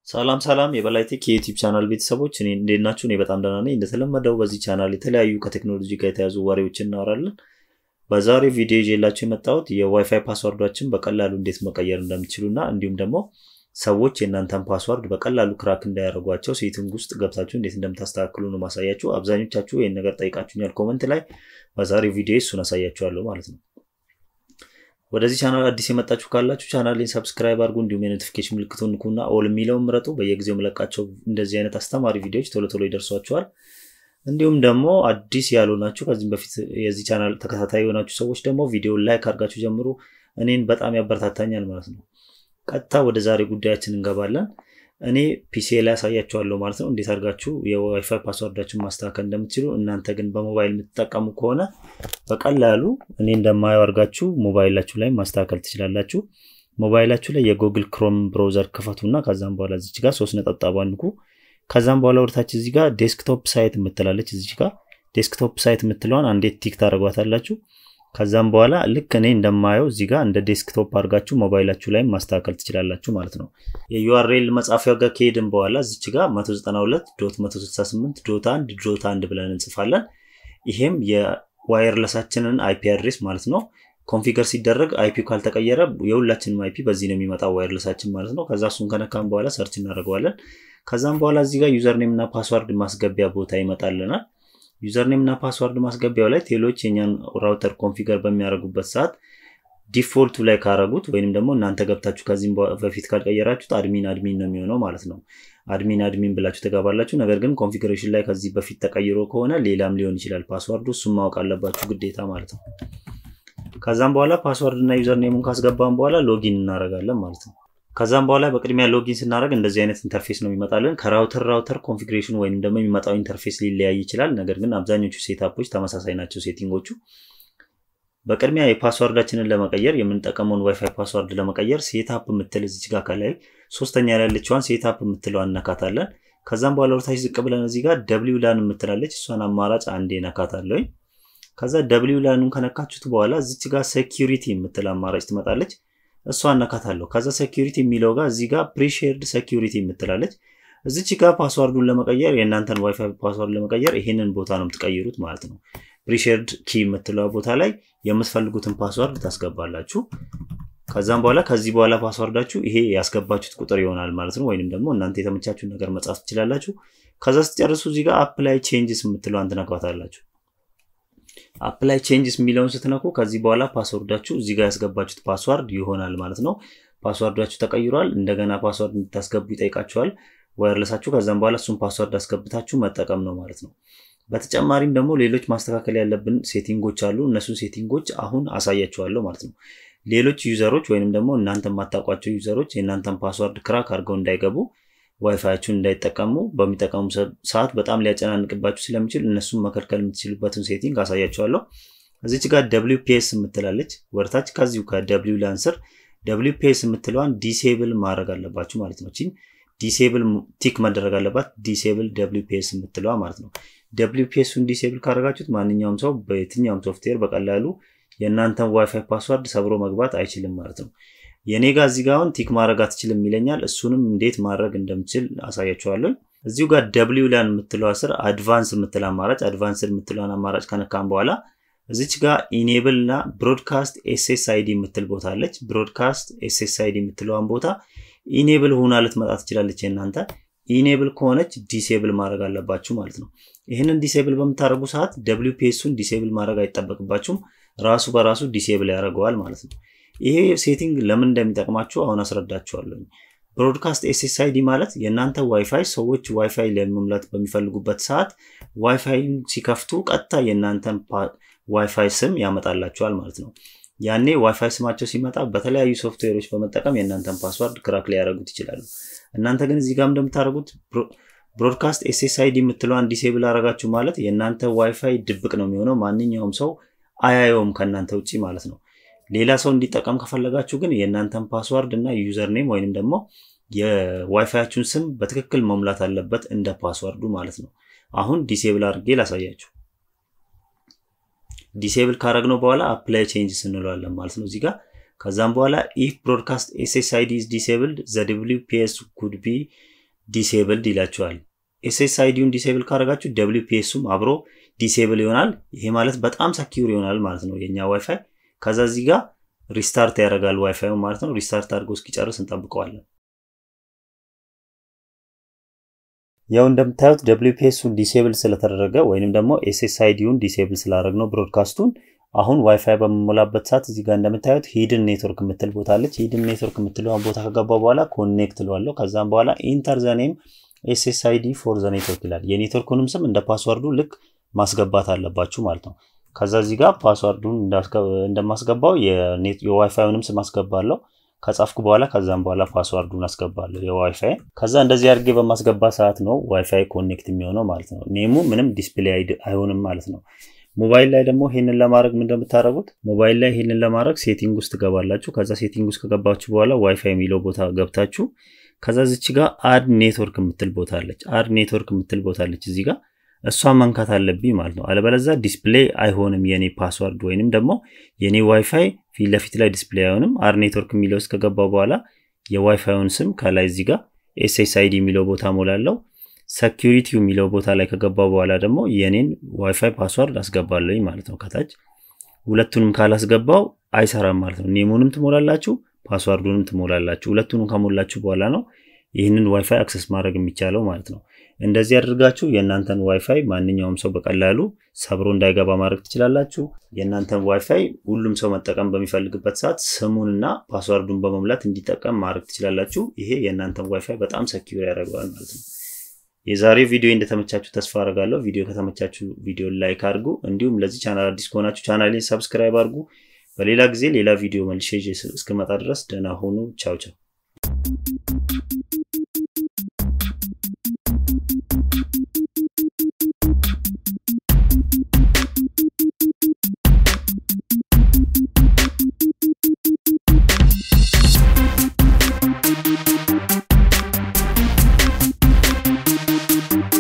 ሰላም ሰላም የበላይ ቴክ የዩቲዩብ ቻናል ቤተሰቦች እኔ እንዴት ናችሁ? እኔ በጣም ደህና ነኝ። እንደተለመደው በዚህ ቻናል የተለያዩ ከቴክኖሎጂ ጋር የተያዙ ወሬዎችን እናወራለን። በዛሬው ቪዲዮ ይዤላችሁ የመጣሁት የዋይፋይ ፓስወርዳችን በቀላሉ እንዴት መቀየር እንደምትችሉ እና እንዲሁም ደግሞ ሰዎች የእናንተን ፓስወርድ በቀላሉ ክራክ እንዳያደርጓቸው ሴቲንግ ውስጥ ገብታችሁ እንዴት እንደምታስተካክሉ ነው ማሳያችሁ። አብዛኞቻችሁ ይህን ነገር ጠይቃችሁኛል ኮመንት ላይ። በዛሬው ቪዲዮ እሱን አሳያችኋለሁ ማለት ነው። ወደዚህ ቻናል አዲስ የመጣችሁ ካላችሁ ቻናሌን ሰብስክራይብ አድርጉ። እንዲሁም የኖቲፊኬሽን ምልክቱን ንኩና ኦል የሚለውን ምረጡ። በየጊዜው የምለቃቸው እንደዚህ አይነት አስተማሪ ቪዲዮዎች ቶሎ ቶሎ ይደርሷችኋል። እንዲሁም ደግሞ አዲስ ያልሆናችሁ ከዚህም በፊት የዚህ ቻናል ተከታታይ የሆናችሁ ሰዎች ደግሞ ቪዲዮን ላይክ አድርጋችሁ ጀምሩ። እኔን በጣም ያበረታታኛል ማለት ነው። ቀጥታ ወደ ዛሬ ጉዳያችን እንገባለን። እኔ ፒሲ ላይ ያሳያችኋለሁ ማለት ነው፣ እንዴት አድርጋችሁ የዋይፋይ ፓስወርዳችሁን ማስተካከል እንደምትችሉ። እናንተ ግን በሞባይል የምትጠቀሙ ከሆነ በቀላሉ እኔ እንደማየው አድርጋችሁ ሞባይላችሁ ላይ ማስተካከል ትችላላችሁ። ሞባይላችሁ ላይ የጉግል ክሮም ብራውዘር ክፈቱና ከዛም በኋላ እዚች ጋር ሶስት ነጠብጣብ አንኩ። ከዛም በኋላ ወደታች እዚህ ጋር ዴስክቶፕ ሳይት የምትላለች እዚች ጋር ዴስክቶፕ ሳይት የምትለዋን አንዴት ቲክ ታደርጓታላችሁ። ከዛም በኋላ ልክ እኔ እንደማየው እዚህ ጋር እንደ ዴስክቶፕ አድርጋችሁ ሞባይላችሁ ላይ ማስተካከል ትችላላችሁ ማለት ነው። የዩአርኤል መጻፊያው ጋር ከሄድን በኋላ እዚች ጋር 192 ዶት 168 ዶት 1 ዶት 1 ብለን እንጽፋለን። ይሄም የዋየርለሳችንን አይፒ አድሬስ ማለት ነው። ኮንፊገር ሲደረግ አይፒ ካልተቀየረ የሁላችንም አይፒ በዚህ ነው የሚመጣው ዋየርለሳችን ማለት ነው። ከዛ እሱን ከነካም በኋላ ሰርች እናደርገዋለን። ከዛም በኋላ እዚህ ጋር ዩዘርኔም እና ፓስዋርድ ማስገቢያ ቦታ ይመጣልናል። ዩዘርኔም እና ፓስዋርድ ማስገቢያው ላይ ቴሎች የኛን ራውተር ኮንፊገር በሚያደርጉበት ሰዓት ዲፎልቱ ላይ ካረጉት ወይንም ደግሞ እናንተ ገብታችሁ ከዚህም በፊት ካልቀየራችሁት አድሚን አድሚን ነው የሚሆነው ማለት ነው። አድሚን አድሚን ብላችሁ ተጋባላችሁ። ነገር ግን ኮንፊግሬሽን ላይ ከዚህ በፊት ተቀይሮ ከሆነ ሌላም ሊሆን ይችላል ፓስዋርዱ። እሱም ማወቅ አለባችሁ ግዴታ ማለት ነው። ከዛም በኋላ ፓስዋርድ እና ዩዘርኔሙን ካስገባን በኋላ ሎጊን እናደርጋለን ማለት ነው። ከዛም በኋላ በቅድሚያ ሎጊን ስናደርግ እንደዚህ አይነት ኢንተርፌስ ነው የሚመጣልን። ከራውተር ራውተር ኮንፊግሬሽን ወይም ደግሞ የሚመጣው ኢንተርፌስ ሊለያይ ይችላል። ነገር ግን አብዛኞቹ ሴታፖች ተመሳሳይ ናቸው ሴቲንጎቹ። በቅድሚያ የፓስዋርዳችንን ለመቀየር የምንጠቀመውን ዋይፋይ ፓስዋርድ ለመቀየር ሴታፕ የምትል እዚች ጋር ከላይ ሶስተኛ ላይ ያለችዋን ሴታፕ የምትለው እነካታለን። ከዛም በኋላ ወደታች ዝቅ ብለን እዚህ ጋር ደብሊው ላን የምትላለች እሷን አማራጭ አንዴ ነካታለኝ። ከዛ ደብሊው ላኑን ከነካችሁት በኋላ እዚች ጋር ሴኪሪቲ የምትል አማራጭ ትመጣለች። እሷ እነካታለሁ። ከዛ ሴኪሪቲ የሚለው ጋር እዚህ ጋር ፕሪሼርድ ሴኪሪቲ የምትላለች እዚች ጋር ፓስዋርዱን ለመቀየር የእናንተን ዋይፋይ ፓስዋርድ ለመቀየር ይሄንን ቦታ ነው የምትቀይሩት ማለት ነው። ፕሪሼርድ ኪ የምትለው ቦታ ላይ የምትፈልጉትን ፓስዋርድ ታስገባላችሁ። ከዛም በኋላ ከዚህ በኋላ ፓስዋርዳችሁ ይሄ ያስገባችሁት ቁጥር ይሆናል ማለት ነው። ወይንም ደግሞ እናንተ የተመቻችሁን ነገር መጻፍ ትችላላችሁ። ከዛ ስትጨርሱ እዚህ ጋር አፕላይ ቼንጅስ የምትለዋን ትነኳታላችሁ። አፕላይ ቼንጅስ የሚለውን ስትነኩ ከዚህ በኋላ ፓስወርዳችሁ እዚህ ጋር ያስገባችሁት ፓስዋርድ ይሆናል ማለት ነው። ፓስዋርዳችሁ ተቀይሯል። እንደገና ፓስዋርድ እንድታስገቡ ይጠይቃችኋል ዋየርለሳችሁ። ከዛም በኋላ እሱን ፓስዋርድ አስገብታችሁ መጠቀም ነው ማለት ነው። በተጨማሪም ደግሞ ሌሎች ማስተካከል ያለብን ሴቲንጎች አሉ። እነሱን ሴቲንጎች አሁን አሳያችኋለሁ ማለት ነው። ሌሎች ዩዘሮች ወይንም ደግሞ እናንተ የማታውቋቸው ዩዘሮች የእናንተን ፓስዋርድ ክራክ አድርገው እንዳይገቡ ዋይፋያችሁን እንዳይጠቀሙ በሚጠቀሙ ሰዓት በጣም ሊያጨናንቅባችሁ ስለሚችል እነሱን መከልከል የምትችሉበትን ሴቲንግ አሳያችኋለሁ። እዚች ጋር ደብሊው ፒኤስ የምትላለች ወርታች ከዚሁ ከደብሊው ላንስር ደብሊው ፒኤስ የምትለዋን ዲሴብል ማድረግ አለባችሁ ማለት ነው። ቺን ዲሴብል ቲክ መደረግ አለባት። ዲሴብል ደብሊው ፒኤስ የምትለዋ ማለት ነው። ደብሊው ፒኤሱን ዲሴብል ካደረጋችሁት ማንኛውም ሰው በየትኛውም ሶፍትዌር በቀላሉ የእናንተን ዋይፋይ ፓስዋርድ ሰብሮ መግባት አይችልም ማለት ነው። የኔ ጋር እዚህ ጋር አሁን ቲክ ማድረግ አትችልም ይለኛል። እሱንም እንዴት ማድረግ እንደምችል አሳያችኋለሁ። እዚሁ ጋር ደብሊው ላን የምትለው ስር አድቫንስ የምትል አማራጭ አድቫንስ የምትለውን አማራጭ ከነካም በኋላ እዚች ጋር ኢኔብል እና ብሮድካስት ኤስኤስ አይዲ የምትል ቦታ አለች። ብሮድካስት ኤስኤስ አይዲ የምትለዋን ቦታ ኢኔብል ሆና ልትመጣ ትችላለች። የእናንተ ኢኔብል ከሆነች ዲሴብል ማድረግ አለባችሁ ማለት ነው። ይህንን ዲሴብል በምታደርጉ ሰዓት ደብሊው ፒኤሱን ዲሴብል ማድረግ አይጠበቅባችሁም። ራሱ በራሱ ዲሴብል ያደርገዋል ማለት ነው። ይሄ ሴቲንግ ለምን እንደሚጠቅማችሁ አሁን አስረዳችኋለሁ። ብሮድካስት ኤስኤስአይዲ ማለት የእናንተ ዋይፋይ ሰዎች ዋይፋይ ለመሙላት በሚፈልጉበት ሰዓት ዋይፋይ ሲከፍቱ ቀጥታ የእናንተን ዋይፋይ ስም ያመጣላቸዋል ማለት ነው። ያኔ ዋይፋይ ስማቸው ሲመጣ በተለያዩ ሶፍትዌሮች በመጠቀም የእናንተን ፓስዋርድ ክራክ ሊያደርጉት ይችላሉ። እናንተ ግን እዚህ ጋር እንደምታደርጉት ብሮድካስት ኤስኤስአይዲ የምትለዋን ዲሴብል አደረጋችሁ ማለት የእናንተ ዋይፋይ ድብቅ ነው የሚሆነው። ማንኛውም ሰው አያየውም ከእናንተ ውጭ ማለት ነው። ሌላ ሰው እንዲጠቀም ከፈለጋችሁ ግን የእናንተን ፓስዋርድ እና ዩዘር ኔም ወይንም ደግሞ የዋይፋያችሁን ስም በትክክል መሙላት አለበት እንደ ፓስዋርዱ ማለት ነው። አሁን ዲሴብል አድርጌ ላሳያችሁ። ዲሴብል ካረግነው በኋላ አፕላይ ቼንጅስ እንለዋለን ማለት ነው እዚህ ጋር ከዛም በኋላ ኢፍ ብሮድካስት ኤስኤስአይዲ ኢዝ ዲሴብልድ ዘ ደብሊው ፒኤስ ኩድ ቢ ዲሴብልድ ይላችኋል። ኤስኤስአይዲውን ዲሴብል ካደረጋችሁ ደብሊው ፒኤሱም አብሮ ዲሴብል ይሆናል። ይሄ ማለት በጣም ሰኪውር ይሆናል ማለት ነው የኛ ዋይፋይ። ከዛ እዚህ ጋር ሪስታርት ያደርጋል ዋይፋዩ ማለት ነው። ሪስታርት አድርጎ እስኪጨርስ እንጠብቀዋለን። ያው እንደምታዩት ደብሊው ፒኤሱን ዲሴብል ስለተደረገ ወይንም ደግሞ ኤስኤስአይዲውን ዲሴብል ስላደረግ ነው ብሮድካስቱን አሁን ዋይፋይ በምሞላበት ሰዓት እዚህ ጋር እንደምታዩት ሂድን ኔትወርክ የምትል ቦታ አለች። ሂድን ኔትወርክ የምትለውን ቦታ ከገባ በኋላ ኮኔክት ለዋለሁ። ከዛም በኋላ ኢንተር ዘኔም ኤስኤስአይዲ ፎር ዘ ኔትወርክ ይላል። የኔትወርኩንም ስም እንደ ፓስወርዱ ልክ ማስገባት አለባችሁ ማለት ነው። ከዛ እዚህ ጋር ፓስወርዱን እንደማስገባው የዋይፋዩንም ስም አስገባለሁ። ከጻፍኩ በኋላ ከዛም በኋላ ፓስዋርዱን አስገባለሁ የዋይፋይ። ከዛ እንደዚህ አድርጌ በማስገባ ሰዓት ነው ዋይፋይ ኮኔክት የሚሆነው ማለት ነው። ኔሙ ምንም ዲስፕሌይ አይሆንም ማለት ነው። ሞባይል ላይ ደግሞ ይህንን ለማድረግ ምን እንደምታደርጉት ሞባይል ላይ ይህንን ለማድረግ ሴቲንግ ውስጥ ትገባላችሁ። ከዛ ሴቲንግ ውስጥ ከገባችሁ በኋላ ዋይፋይ የሚለው ቦታ ገብታችሁ ከዛ ዝች ጋር አድ ኔትወርክ የምትል ቦታ አለች። አድ ኔትወርክ የምትል ቦታ አለች እዚህ ጋር እሷ መንካት አለብኝ ማለት ነው። አለበለዛ ዲስፕሌይ አይሆንም የኔ ፓስዋርድ ወይንም ደግሞ የኔ ዋይፋይ ፊት ለፊት ላይ ዲስፕሌይ አይሆንም። አድ ኔትወርክ የሚለው ውስጥ ከገባ በኋላ የዋይፋዩን ስም ከላይ እዚህ ጋር ኤስኤስአይዲ የሚለው ቦታ ሞላለው። ሰኪሪቲ የሚለው ቦታ ላይ ከገባ በኋላ ደግሞ የኔን ዋይፋይ ፓስዋርድ አስገባለኝ ማለት ነው። ከታች ሁለቱንም ካላስገባው አይሰራም ማለት ነው። ኔሙንም ትሞላላችሁ፣ ፓስዋርዱንም ትሞላላችሁ። ሁለቱንም ከሞላችሁ በኋላ ነው ይህንን ዋይፋይ አክሰስ ማድረግ የሚቻለው ማለት ነው። እንደዚህ አድርጋችሁ የእናንተን ዋይፋይ ማንኛውም ሰው በቀላሉ ሰብሮ እንዳይገባ ማድረግ ትችላላችሁ። የእናንተን ዋይፋይ ሁሉም ሰው መጠቀም በሚፈልግበት ሰዓት ስሙንና ፓስዋርዱን በመሙላት እንዲጠቀም ማድረግ ትችላላችሁ። ይሄ የእናንተን ዋይፋይ በጣም ሰኪዩር ያደርገዋል ማለት ነው። የዛሬ ቪዲዮ እንደተመቻችሁ ተስፋ አደርጋለሁ። ቪዲዮ ከተመቻችሁ ቪዲዮ ላይክ አድርጉ። እንዲሁም ለዚህ ቻናል አዲስ ከሆናችሁ ቻናሌን ሰብስክራይብ አድርጉ። በሌላ ጊዜ ሌላ ቪዲዮ መልሼ እስክመጣ ድረስ ደህና ሁኑ። ቻው ቻው።